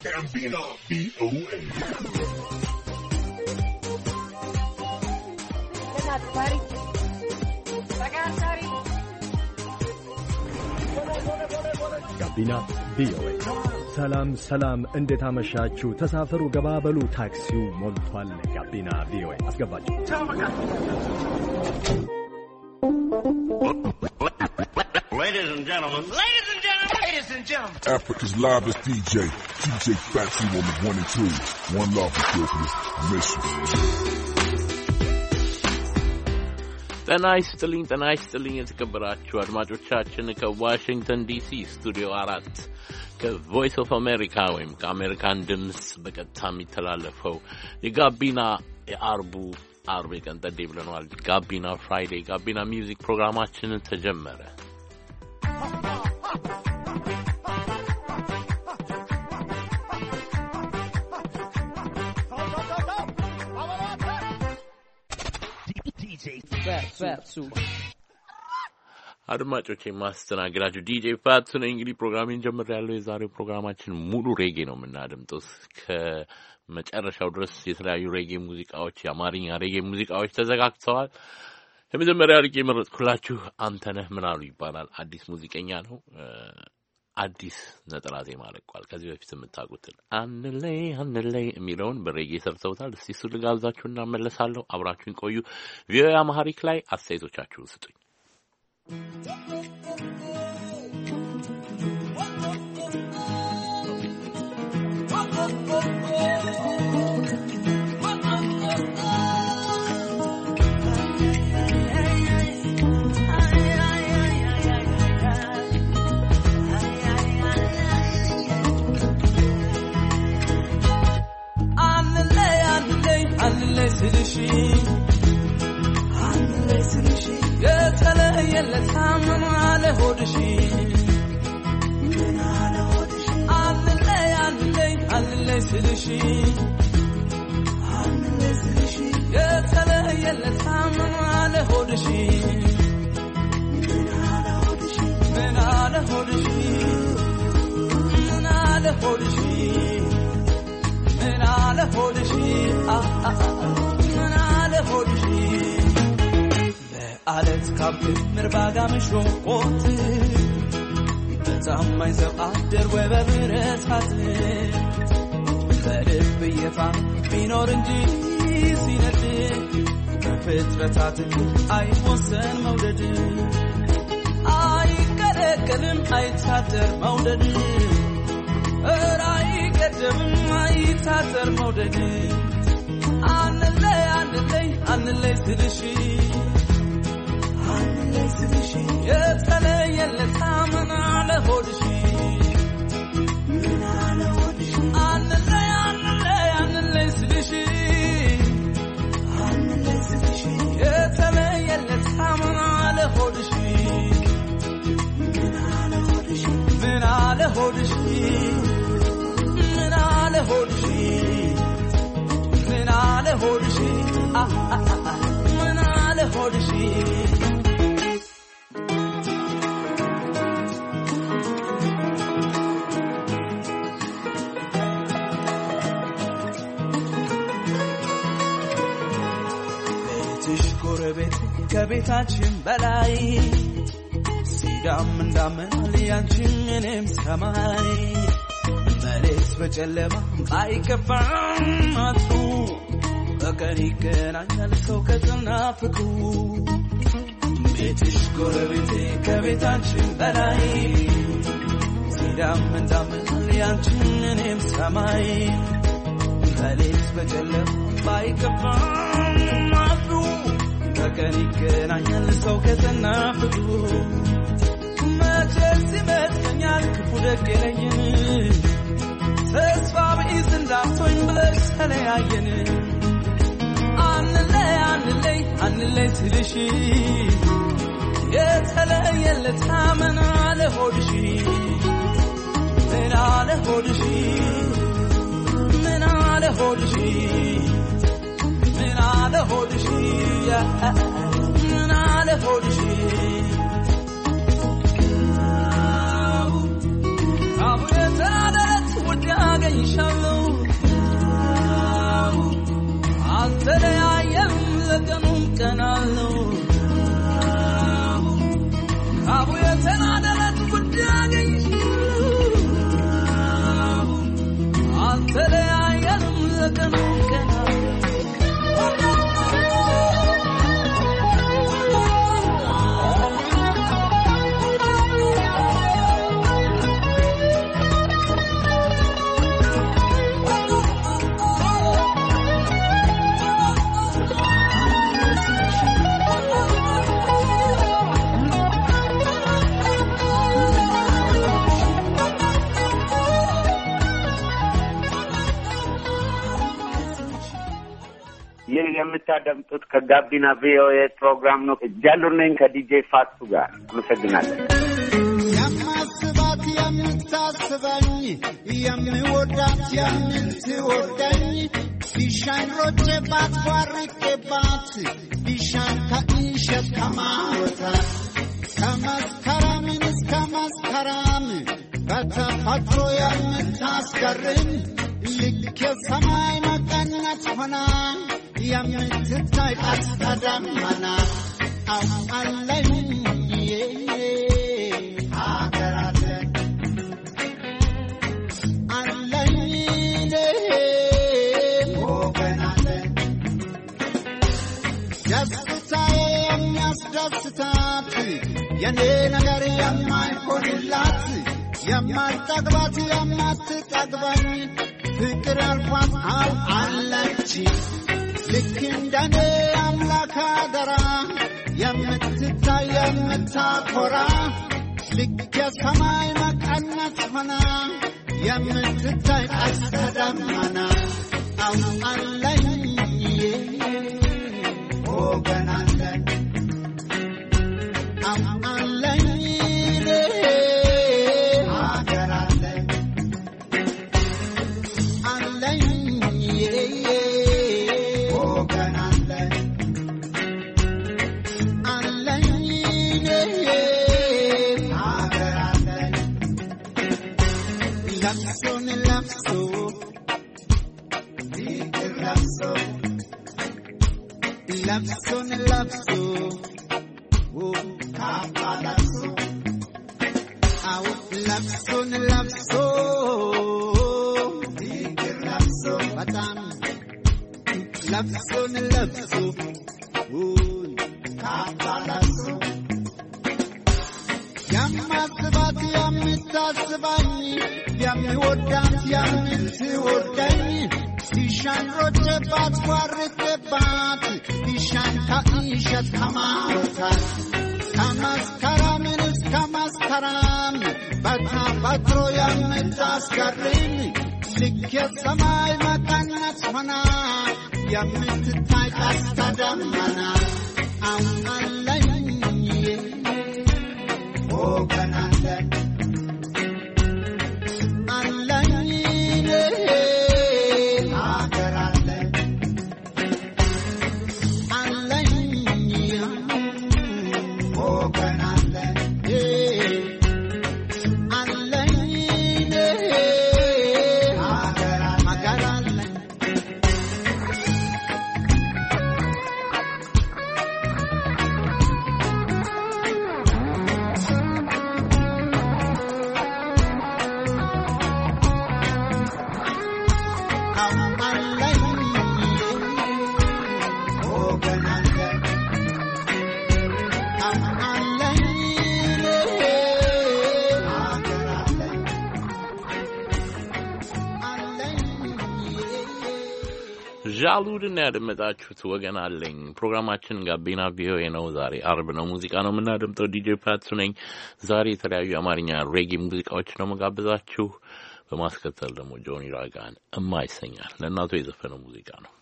ጋቢና ቪኦኤ ጋቢና ቪኦኤ። ሰላም ሰላም፣ እንዴት አመሻችሁ? ተሳፈሩ፣ ገባበሉ፣ ታክሲው ሞልቷል። ጋቢና ቪኦኤ አስገባችሁ። Ladies and gentlemen. Ladies and gentlemen. Ladies and gentlemen. Africa's livest DJ, DJ Fatsy on the one and two. One love, Ethiopia. I miss you. ጤና ይስጥልኝ ጤና ይስጥልኝ የተከበራችሁ አድማጮቻችን ከዋሽንግተን ዲሲ ስቱዲዮ አራት ከቮይስ ኦፍ አሜሪካ ወይም ከአሜሪካን ድምፅ በቀጥታ የሚተላለፈው የጋቢና የአርቡ አርብ የቀን ጠዴ ብለነዋል። ጋቢና ፍራይዴ ጋቢና ሚውዚክ ፕሮግራማችን ተጀመረ። አድማጮች የማስተናግዳችሁ ዲጄ ፋቱ ነኝ። እንግዲህ ፕሮግራሜን ጀምር ያለው የዛሬው ፕሮግራማችን ሙሉ ሬጌ ነው የምናደምጠው እስከ መጨረሻው ድረስ የተለያዩ ሬጌ ሙዚቃዎች፣ የአማርኛ ሬጌ ሙዚቃዎች ተዘጋግተዋል። የመጀመሪያ ርቄ የመረጥኩላችሁ አንተነህ ምናሉ ይባላል። አዲስ ሙዚቀኛ ነው። አዲስ ነጠላ ዜማ ለቋል። ከዚህ በፊት የምታውቁትን አንለይ አንለይ የሚለውን በሬጌ ሰርተውታል። እስቲ እሱ ልጋብዛችሁ እናመለሳለሁ። አብራችሁን ቆዩ። ቪኦኤ አማሪክ ላይ አስተያየቶቻችሁን ስጡኝ። የተለየለት ምን አለ ሆድሽ አንለይ አንለይ አንለይ ስልሽ የተለየለት ምን አለ ሆድሽ ምን አለ ሆድሽ ምን አለ ሆድሽ ምን አለ ሆድሽ ምን አለ ሆድሽ በአለት ካብ ክምር ባጋ ምሾቆት በታማኝ ዘብ አደር ወይ በብረታት በልብ እየፋ ቢኖር እንጂ ሲነድ በፍጥረታት አይወሰን መውደድ አይቀለቀልም አይታጠር መውደድ እረ አይገደብም አይታጠር መውደድ አንለይ አንለይ አንለይ ስልሽ አንለይ ስልሽ የተለየለት ምን አለ ሆድሽ ምን አለ ሆድሽ አንለይ አንለይ አንለይ ስልሽ አንለይ ስልሽ የተለየለት ምን አለ ሆድሽ ምን አለ ሆድሽ ምን አለ ሆድሽ ምን አለ ሆድሽ ምን አለ ሆድሽ ምን አለ ሆድሽ ቤትሽ ጎረቤት ከቤታችን በላይ ሲዳም እንዳመል ያንቺም እኔም ሰማይ መሬት በጨለማ አይከፋም አጥሩ በቀን ይገናኛል ሰው ከጥና ፍቅሩ ቤትሽ ጎረቤቴ ከቤታችን በላይ ሲዳም እንዳመል ያንቺም እኔም ሰማይ መሬት በጨለማ አይከፋም አጥሩ በቀን ይገናኛል ሰው ከጥና ፍቅሩ መቼስ ይመስለኛል ክፉ ደግ የለየን ተስፋ ቢስ እንዳትሆኝ ብለሽ ተለያየን አንለይ አንለይ አንለይ ስልሽ የተለየለት ምን አለ ሆድሽ ምን አለ ሆድሽ ምን አለ ሆድሽ ምን አለ ሆድሽ ምን አለ ሆድሽ አቡ የተናደረት ውድ ያገኘ አገኝሻለሁ አልተለያየም ለቀኑም ቀናለው አቡ የተናደለት ጉዳይ አገኝሻለሁ አልተለያየም ለቀኑም ቀናለው ይህ የምታደምጡት ከጋቢና ቪኦኤ ፕሮግራም ነው። እጃሉ ነኝ ከዲጄ ፋቱ ጋር አመሰግናለን። የማስባት የምታስበኝ የምወዳት የምትወደኝ ቢሻኝ ሮጬ ባትቧርቄባት ቢሻኝ ከእንሸት ከማወታት ከመስከረምን እስከ መስከረም በተፈጥሮ የምታስገርም ልክ የሰማይ መቀነት ሆና የምትታይ ቀስተ ደመና አለኝ ሀገር አለን አለኝ ወገን አለን ደስታዬ የሚያስደስታት የኔ ነገር የማይሆንላት የማልጠግባት የማትጠግበኝ ፍቅር አልፏት አው አለች ልክ እንደኔ አምላክ አደራ የምትታይ የምታኮራ ልክ የሰማይ መቀነት ሆና የምትታይ ቀስተ ደመና አው አለኝ ወገን አለን አው አለኝ ሀገር አለን አለኝ ወገን አለን አለኝ ሀገር አለን ለብሶን ለብሶ ፍቅር ለብሶ ለብሶን ለብሶ ካባ ለብሶ አዎ ለብሶን ለብሶ ፍቅር ለብሶ በጣም ለብሶን ለብሶ ካባ ለብሶ የማስባት የምታስባኝ የሚወዳት የምትወደኝ ቢሻን ሮጬባት ቧርቄባት ቢሻን ከእንሸት ከማውታት ከመስከረምን እስከ መስከረም በተፈጥሮ የምታስገርም ልክ የሰማይ መቀነት ሆና የምትታይ ቀስተ ደመና አሁን አለኝ ወገን አለን አለኝ ሀገር አለን አለኝ ወገን አለን አለኝ ሀገር አለን ዣሉድና ያደመጣችሁት ወገን አለኝ። ፕሮግራማችን ጋቢና ቪኦኤ ነው። ዛሬ አርብ ነው። ሙዚቃ ነው የምናደምጠው። ዲጄ ፓትሱ ነኝ። ዛሬ የተለያዩ የአማርኛ ሬጌ ሙዚቃዎች ነው መጋብዛችሁ። በማስከተል ደግሞ ጆኒ ራጋን እማ ይሰኛል። ለእናቱ የዘፈነው ሙዚቃ ነው።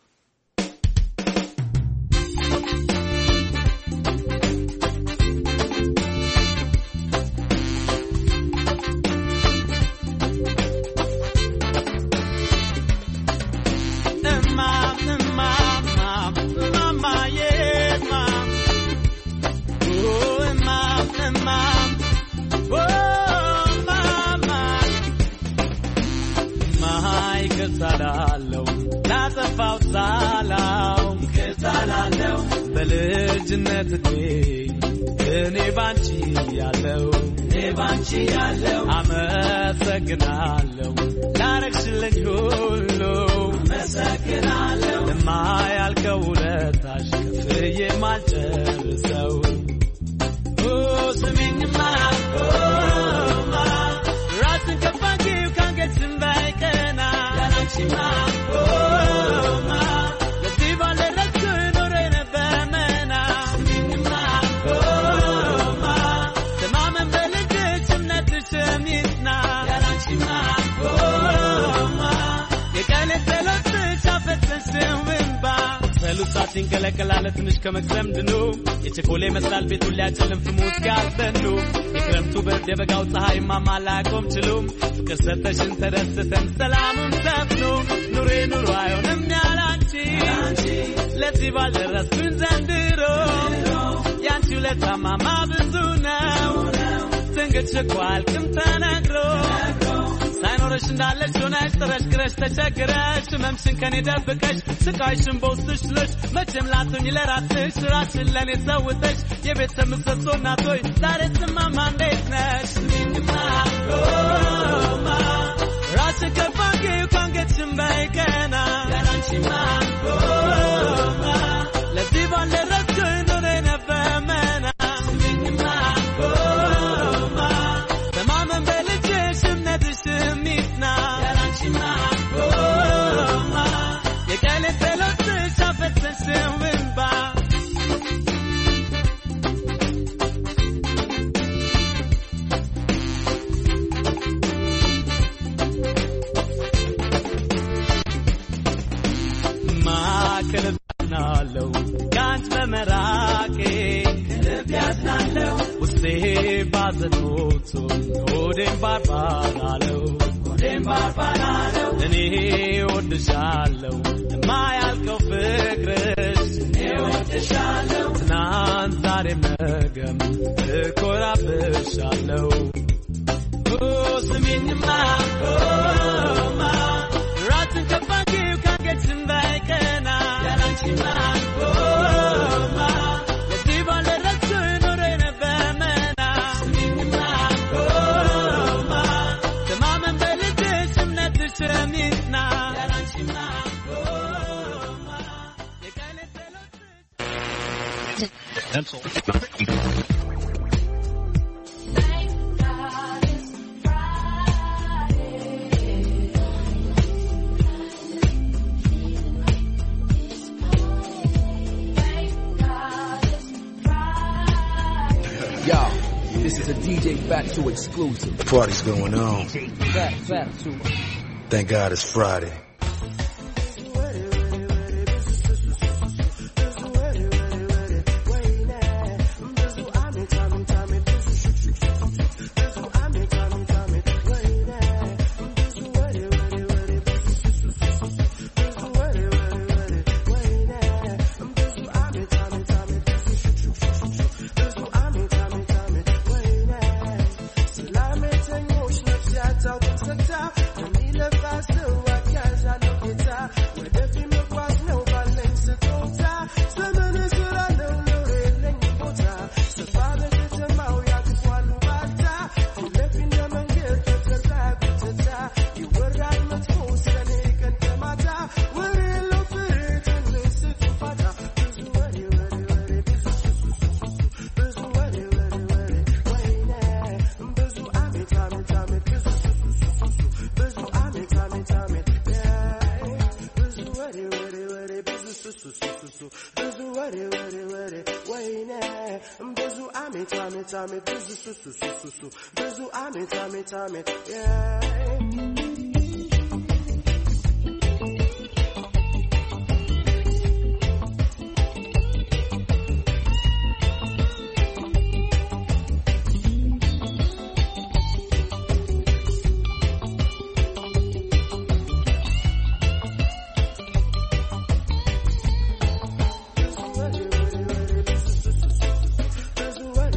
Oh, mama, ይቅርታ ላለው ላጠፋው ሳላው ይቅርታ ላለው በልጅነት እድሜ እኔ ባንቺ ያለው እኔ ባንቺ ያለው አመሰግናለሁ ላረግሽልኝ ሁሉ አመሰግናለሁ ለማያልቀው ውለታሽ ከፍዬ ማልጨርሰው ኦ ስሚኝማ ኦማ ራስን ከፍ አድርጊው ከአንገትሽም በላይ ቀና ያላንቺማ ኦማ ለዚህ ባልደረስኩ ኖሬ ነበር መና ስሚኝማ ኦማ ተማመን በልጅሽ እምነትሽም ይጽና ያላንቺማ ኦማ የቀን ጸሎትሽ አፈሰስሽው እንባ ጸሎት ሲንቀለቀላለ ትንሽ ከመቅሰም ድኑ የቸኮሌ ይመስላል ቤቱን ሊያጨልም ፍሙ እስኪያልበኑ የክረምቱ ብርድ የበጋው ፀሐይ ማማ ላያቆም ችሉም ፍቅር ሰተሽን ተደስተን ሰላሙን ሰፍኑ ኑሬ ኑሮ አይሆንም ያላንቺ ለዚህ ባልደረስኩኝ ዘንድሮ ያንቺ ውለታማማ ብዙ ነው ትንግድ ሸኳ አልቅም ተነግሮ ሳይኖረሽ እንዳለሽ ሆነሽ ጥረሽ ግረሽ ተቸግረሽ ህመምሽን ከኔ ደብቀሽ ስቃይሽን በውስጥሽ ጥለሽ መቼም ላትሆኝ ለራስሽ ራስሽን ለእኔ ሰውተሽ የቤተሰብ ምሰሶ እናቶይ ዛሬ ስማማ እንዴት ነሽ ማ ራስሽን ከፍ አድርጊው ከአንገትሽም በላይ ቀና ያላንቺማ ማ ለዚህ ባልደረስኩኝ ኖሬ ነበር መና ስሚኝማ ማ ተማመን በልጅሽ እምነትሽም ይጽና ያላንቺማ ማ የቀን ጸሎትሽ አፈሰስሽው እንባ ማዕከል ናለው ከአንቺ በመራቄ ልብ ያዝናለው ውስጤ ባዘን ሞቶ ሆዴም ባርባራለው ሆዴም ባርባራለው እኔ ወድሻለው የማያልቀው ፍቅርሽ እኔ ወድሻለው ትናንት ዛሬም ነገም እኮራብሻለው ስሚኝማ ማ ራስን ከፍ አድርጊው ከአንገትሽም በላይ ቀና ያላንቺማ ማ ለዚህ ባልደረስኩኝ ኖሬ ነበር መና ስሚኝማ ማ ተማመን በልጅሽ እምነትሽም ይጽና ያላንቺማ ማ የቀን ጸሎትሽ Yo, this is a DJ Fatu exclusive. Party's going on. Fat Fatu. Thank God it's Friday.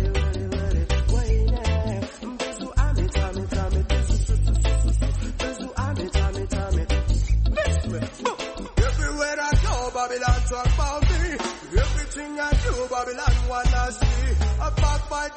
Bizu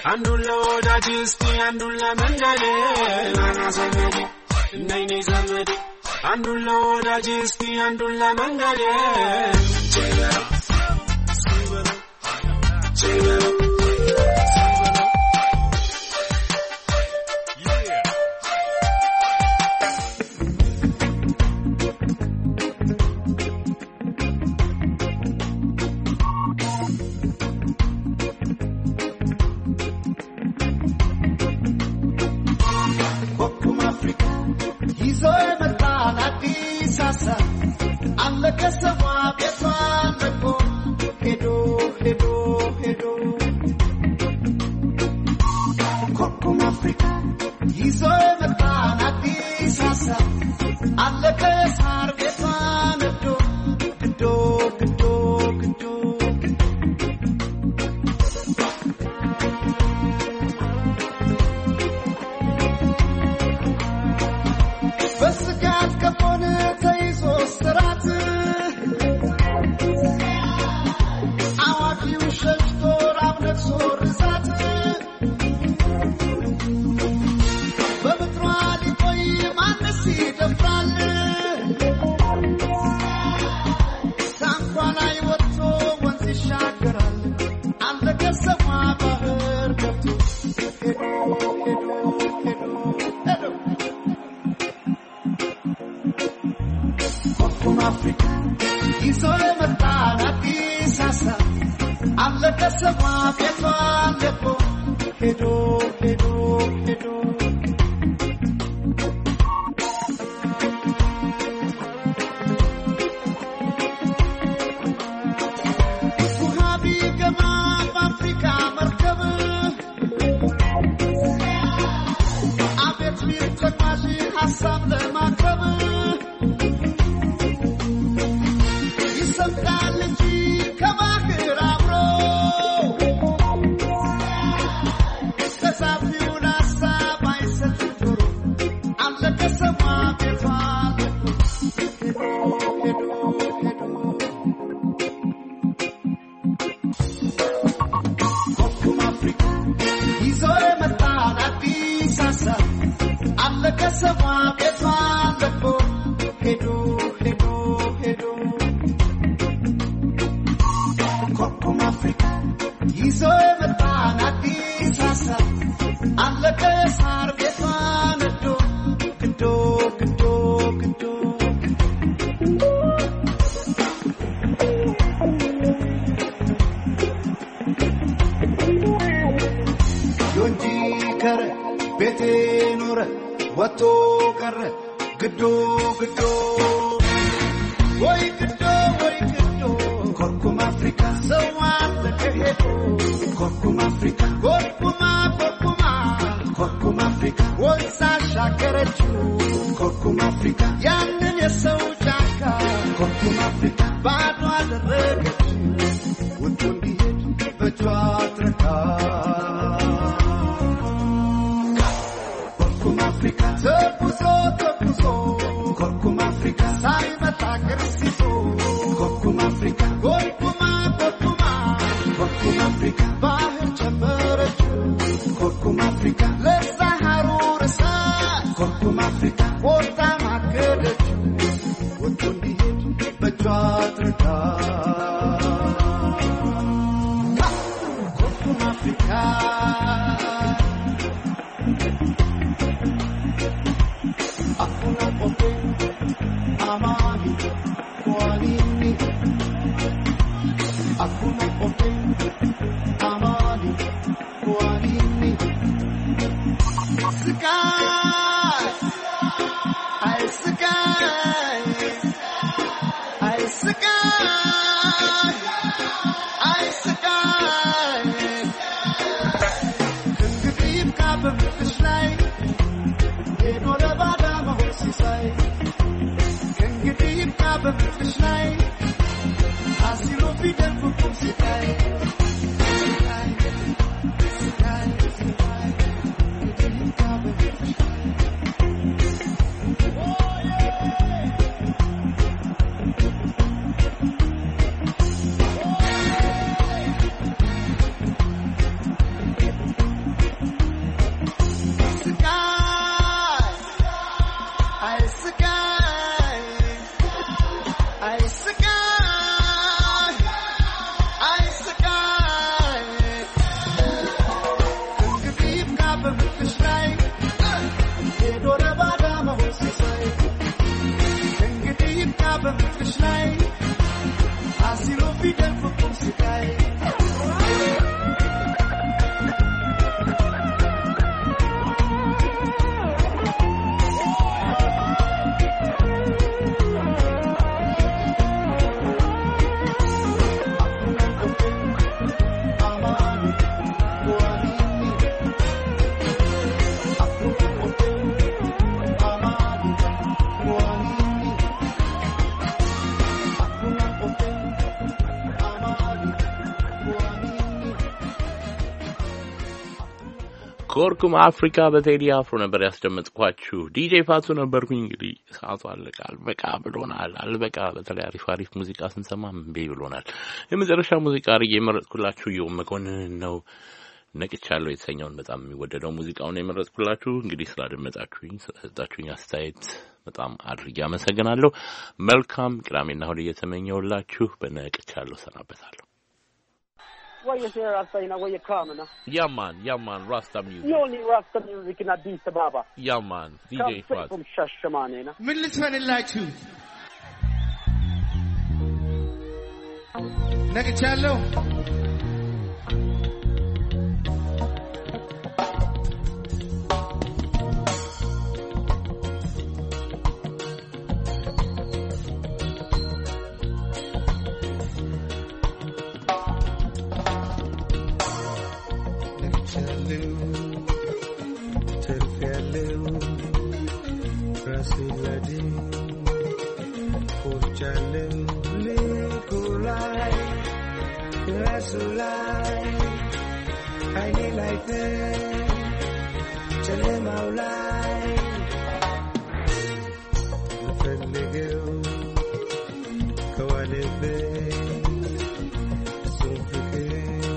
አንዱን ለወዳጅ እስቲ አንዱን ለመንገዴ ናና ዘመዴ ነይ ነይ ዘመዴ አንዱን ለወዳጅ እስቲ አንዱን ለመንገዴ ቼበለው ሲበለው ቼበለው ኮኩም አፍሪካ ይዞ የመጣን አዲስ ሀሳብ አለ ከሰማ ቤቷን ለቆ ሄዶ ሄዶ ሄዶ ኮኩም አፍሪካ ይዞ የመጣን አዲስ ሀሳብ አለ ከሳር ቤቷን ነዶ ግዶ ግዶ ግዶ በስጋት ከሆነ ተይዞ ስራት አዋቂው ሸሽቶ ራብ ነግሶ ርዛት በምድሯ ሊቆይ ማንስ ይደፍራል? ታንኳ ላይ ወጥቶ ወንዝ ይሻገራል። አለቀ ሰማ ባህር ገብቶ ሄዶ ሄዶ ሄዶ ሄዶ ኮኩም አፍሪካ ይዞ የመጣን አዲስ ሀሳብ አለ ከሰማ ቤቷን ለቆ ሄዶ ሄዶ ሄዶ ውሃ ቢገባ በአፍሪካ መርከብ አቤት ቢል ተጓዥ ሀሳብ ለማቅረብ ይሰምጣል እንጂ ከባህር አብሮ ተሳፊውን ሀሳብ አይሰጥም ጆሮ አለ ከሰማ ቤቷ ሄዶ ሄዶ ሄዶ ኮኩም አፍሪካ ይዞ የመጣን አዲስ ሀሳብ አለ ከሰማ ቤቷ ለቆ ሄዶ ሄዶ ሄዶ ኮኩም አፍሪካ ይዞ የመጣን አዲስ ሀሳብ አለ ከሳር ቤቷ ነዶ ግዶ ግዶ ግዶ ዮንጂ ከረ ቤቴ ኖረ ወጥቶ ቀረ ግዶ ግዶ ወይ ግዶ ወይ ግዶ ኮርኩም አፍሪካ ሰው አለ ከሄዶ ኮርኩም አፍሪካ ኮርኩማ ኮርኩማ ኮርኩም አፍሪካ ወንዝ አሻገረችው ኮርኩም አፍሪካ ያንን የሰው ጫካ ኮርኩም አፍሪካ ባዶ አደረገችው ወጥቶ እንዲሄድ በእጇ ትረካ ኮርኩም አፍሪካ ተጉዞ ተጉዞ ኮርኩም አፍሪካ ሳይመጣ ክርስቶ ኮርኩም አፍሪካ ኮርኩማ ኮርኩማ ኮርኩም አፍሪካ ባህር ጨመረችው ኮርኩም አፍሪካ ለዛ ሐሩር እሳት ኮርኩም አፍሪካ ወጣ ማገደችው ወጥቶ እንዲሄድ በእጇ ትርዳ ኮርኩም አፍሪካ Hakuna kote amani kwa nini? Hakuna kote amani kwa nini? Sky, I sky, I sky, I sky. ከእንግዲህ ይብቃ በምድርሽ ላይ የኖረ ባዳ መሆን ሲሳይ ከእንግዲህ ይብቃ በፍቅርሽ ላይ አሲሮ ፊደል ፍቁም ሲታይ ሲታይ ሲታይ ሲታይ እንግዲህ ይብቃ በፍቅርሽ ላይ Sky, I sky. ኮርኩም አፍሪካ በቴዲ አፍሮ ነበር ያስደመጥኳችሁ። ዲጄ ፋቱ ነበርኩኝ። እንግዲህ ሰዓቱ አለቃ አልበቃ ብሎናል። አልበቃ በተለይ አሪፍ አሪፍ ሙዚቃ ስንሰማ እምቢ ብሎናል። የመጨረሻ ሙዚቃ አድርጌ የመረጥኩላችሁ የው መኮንን ነው። ነቅቻለሁ የተሰኘውን በጣም የሚወደደው ሙዚቃውን የመረጥኩላችሁ። እንግዲህ ስላደመጣችሁኝ፣ ስለሰጣችሁኝ አስተያየት በጣም አድርጌ አመሰግናለሁ። መልካም ቅዳሜና እሑድ እየተመኘውላችሁ በነቅቻለሁ ሰናበታለሁ። What you say, Rasta, you know, where you coming, huh? Yeah, man. Yeah, man. Rasta music. You only Rasta music in Addis Ababa. Yeah, man. DJ Come straight Fat. from Shashamane, you know. ምን ልትሆንላችሁ ነቅቻለሁ። ነቅቻለሁ፣ ተርፌያለሁ፣ ራሴን ላድን ኮርቻለሁ፣ ልኩ ላይ ራሱ ላይ አይኔ ላይ ጨለማው ላይ ልፈልገው ከዋለበት እሱን ፍቅር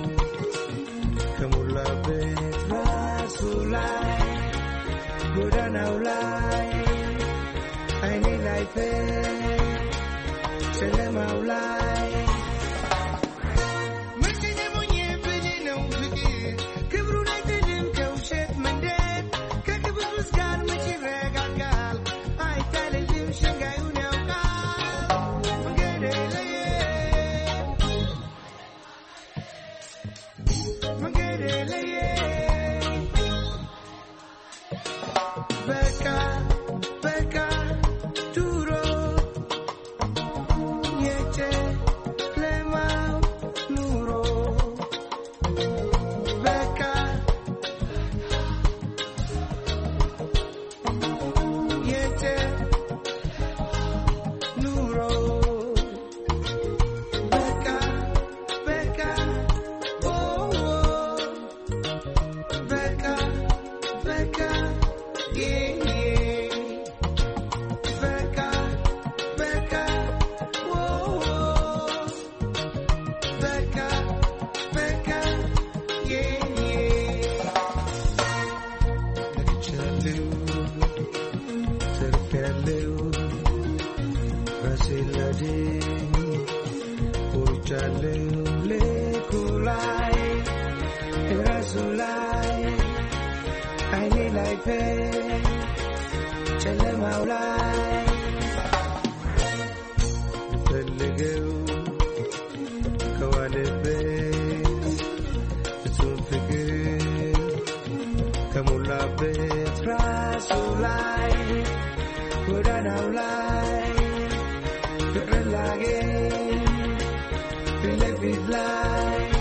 ከሞላበት ራሱ ላይ ጎዳናው ላይ አይኔ ላይ ጨለማው ላይ ምንድን የሞኘብኝ ነው ፍቅር ክብሩን አይጥልም ከውሸት መንደር ከክብሩስ ጋር መች ይረጋጋል አይታለልም ሸንጋዩን ያውቃል መንገድ ለየ መንገድ ለየ በቃ በቃ ድሮ የጨለማው ኑሮ በቃ የጨኑሮ በቃ በቃ ኦ በቃ በቃ ዬ በቃ በቃ ኦ በቃ በቃ ዬ ነቅቻለሁ ተርፌያለሁ ራሴን ላድን ኮርቻለሁ ልኩ ላይ ራሱ ላይ አይኔ ላይ ጨለማው ላይ ልፈልገው ከዋለበት እሱን ፍቅር ከሞላበት ራሱ ላይ ጎዳናው ላይ ፍቅርን ላገኝ ፊት ለፊት ላይ